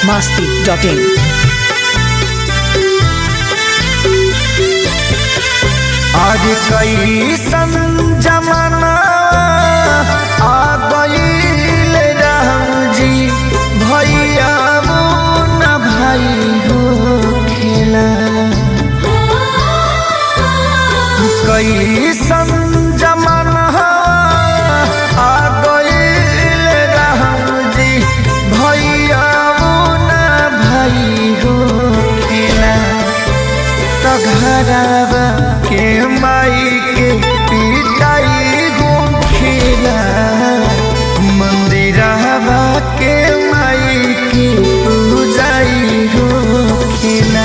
masti.in. आज कैसन जमाना आ गईल राम जी भैया न भाई हो खेला कैसन जमाना आ गईल राम जी भैया न भाई हो खेला तो घरवा के माई के पिटाई गोखिला मंदिरवा के माई की पूजाई गोखिला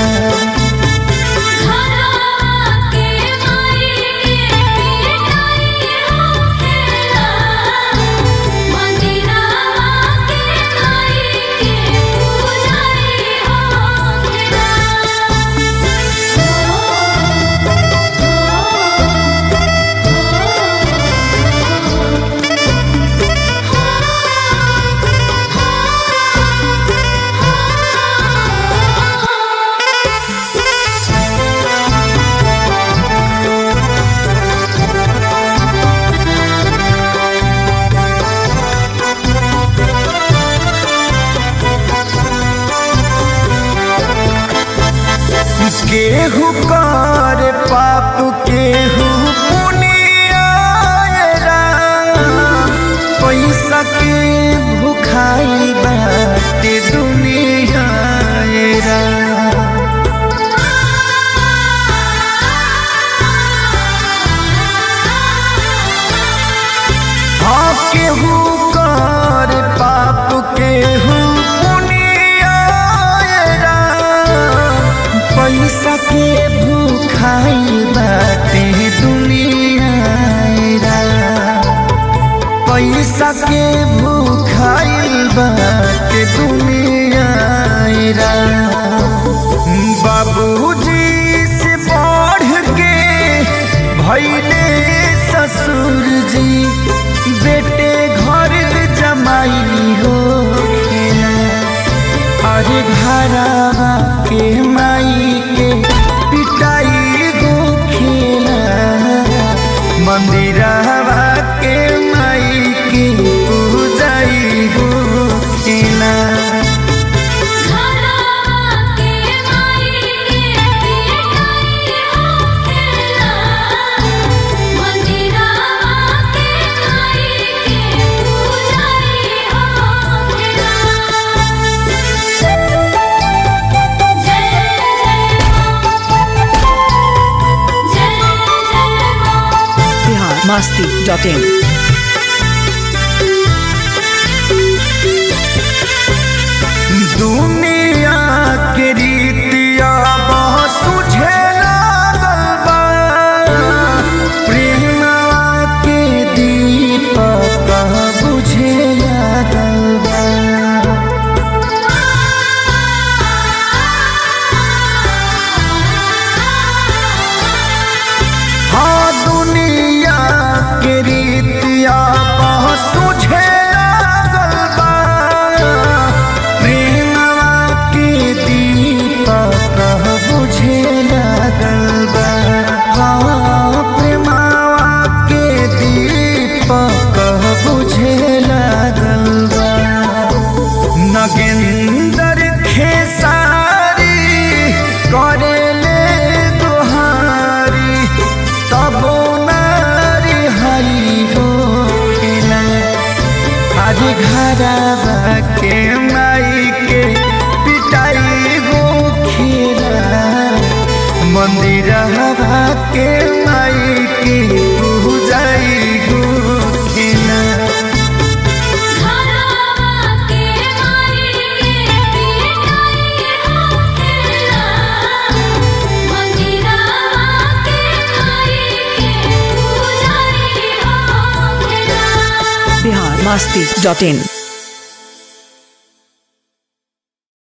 केहू कर पाप केहू पुनिया पैसा के भुखाई बाटे दुनिया रा। हाँ केहू कर पाप केहू पुनिया रा। पैसा के भूखाई बाटे दुनिया रा। पैसा के भूखाई बाटे दुनिया रा। बाबूजी से बढ़ के भैले ससुर जी बेटे घर जमाई हो खेला अरे घरवा के माई के पिटाई गो खेला मंदिरवा के माई के पूजाई गो खेला Bihar masti.in. दुनिया के रीतिया बहुत सुझे लागल बा प्रेमवा के दीपक बुझे लागल बा हाँ दुनिया के रीतिया बहुत सुझे लागल बा प्रेमवा के दीपक बुझे लागल बा हाँ प्रेमवा के दीपक बुझे लागल बा नगेंदर खेसारी करेले दुहारी तबो नारी हरी हो खेला आज घरवा के माई के पिटाई हो खेला मंदिरवा के माई के पूजाई हो खेला Bihar masti.in.